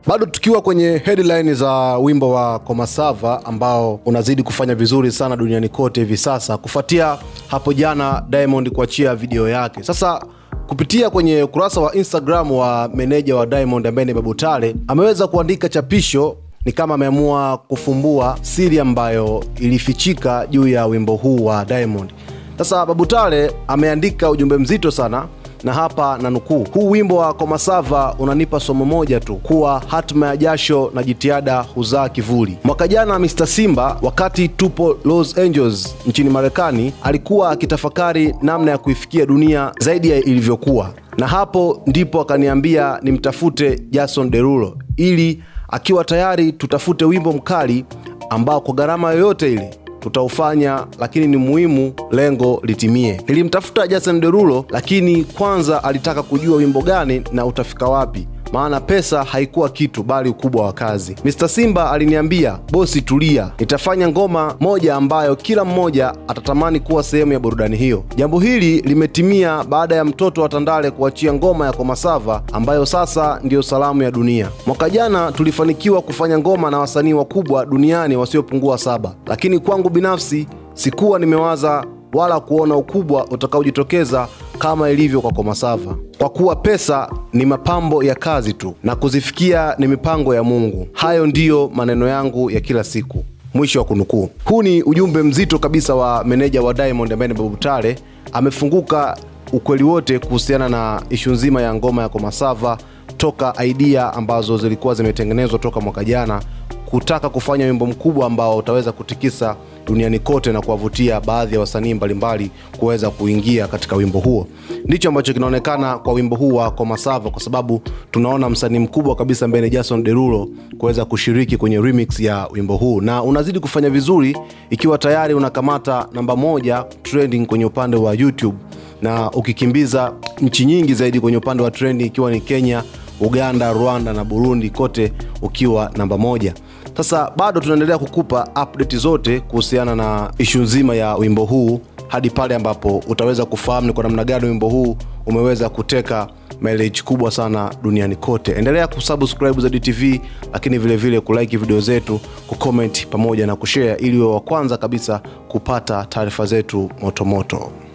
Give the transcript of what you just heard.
Bado tukiwa kwenye headline za wimbo wa Komasava ambao unazidi kufanya vizuri sana duniani kote hivi sasa, kufuatia hapo jana Diamond kuachia video yake. Sasa kupitia kwenye ukurasa wa Instagram wa meneja wa Diamond ambaye ni Babu Tale ameweza kuandika chapisho ni kama ameamua kufumbua siri ambayo ilifichika juu ya wimbo huu wa Diamond. Sasa Babu Tale ameandika ujumbe mzito sana na hapa na nukuu, huu wimbo wa Komasava unanipa somo moja tu, kuwa hatima ya jasho na jitihada huzaa kivuli. Mwaka jana Mr Simba, wakati tupo Los Angeles nchini Marekani, alikuwa akitafakari namna ya kuifikia dunia zaidi ya ilivyokuwa, na hapo ndipo akaniambia nimtafute Jason Derulo ili akiwa tayari tutafute wimbo mkali ambao kwa gharama yoyote ile tutaufanya, lakini ni muhimu lengo litimie. Nilimtafuta Jason Derulo, lakini kwanza alitaka kujua wimbo gani na utafika wapi maana pesa haikuwa kitu bali ukubwa wa kazi. Mr Simba aliniambia, bosi, tulia, nitafanya ngoma moja ambayo kila mmoja atatamani kuwa sehemu ya burudani hiyo. Jambo hili limetimia baada ya mtoto wa Tandale kuachia ngoma ya Komasava ambayo sasa ndiyo salamu ya dunia. Mwaka jana tulifanikiwa kufanya ngoma na wasanii wakubwa duniani wasiopungua saba, lakini kwangu binafsi sikuwa nimewaza wala kuona ukubwa utakaojitokeza kama ilivyo kwa Komasava, kwa kuwa pesa ni mapambo ya kazi tu na kuzifikia ni mipango ya Mungu. Hayo ndiyo maneno yangu ya kila siku. Mwisho wa kunukuu. Huu ni ujumbe mzito kabisa wa meneja wa Diamond ambaye ni Babu Tale. Amefunguka ukweli wote kuhusiana na ishu nzima ya ngoma ya Komasava toka idea ambazo zilikuwa zimetengenezwa toka mwaka jana kutaka kufanya wimbo mkubwa ambao utaweza kutikisa duniani kote na kuwavutia baadhi ya wasanii mbalimbali kuweza kuingia katika wimbo huo. Ndicho ambacho kinaonekana kwa wimbo huu wa Komasava, kwa sababu tunaona msanii mkubwa kabisa ambaye ni Jason Derulo kuweza kushiriki kwenye remix ya wimbo huu, na unazidi kufanya vizuri ikiwa tayari unakamata namba moja trending kwenye upande wa YouTube na ukikimbiza nchi nyingi zaidi kwenye upande wa trending ikiwa ni Kenya, Uganda, Rwanda na Burundi, kote ukiwa namba moja. Sasa bado tunaendelea kukupa update zote kuhusiana na ishu nzima ya wimbo huu hadi pale ambapo utaweza kufahamu ni kwa namna gani wimbo huu umeweza kuteka mileage kubwa sana duniani kote. Endelea kusubscribe Zedi TV, lakini vile vile kulike video zetu, kucomment pamoja na kushare ili uwe wa kwanza kabisa kupata taarifa zetu motomoto.